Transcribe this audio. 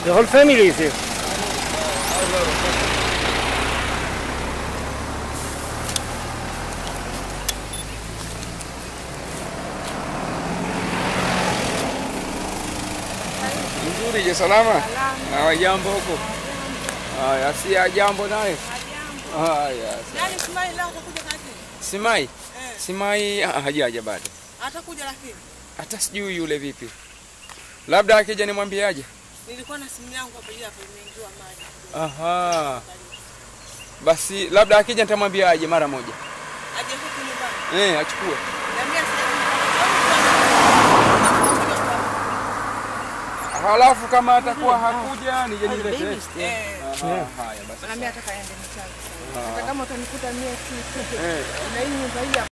The whole family is here. Nzuri je, salama? Haya, jambo huko. Haya, si ya jambo naye. Haya, Yaani Ismail leo atakuja kazini? Simai. Eh. Simai ah, hajaja bado. Atakuja lakini. Hata sijui yule vipi. Labda akija nimwambiaje? Nilikuwa na simu yangu hapa hapo imeingiwa maji. Aha. Basi labda akija nitamwambiaje mara moja. Aje huku nyumbani. Eh, achukue. Niambia sasa. Halafu kama atakuwa hakuja nije niletee. Eh. Aha, Haya basi. Naambia ataka aende mchana. Hata kama utanikuta mie tu. Eh. Na hii nyumba hii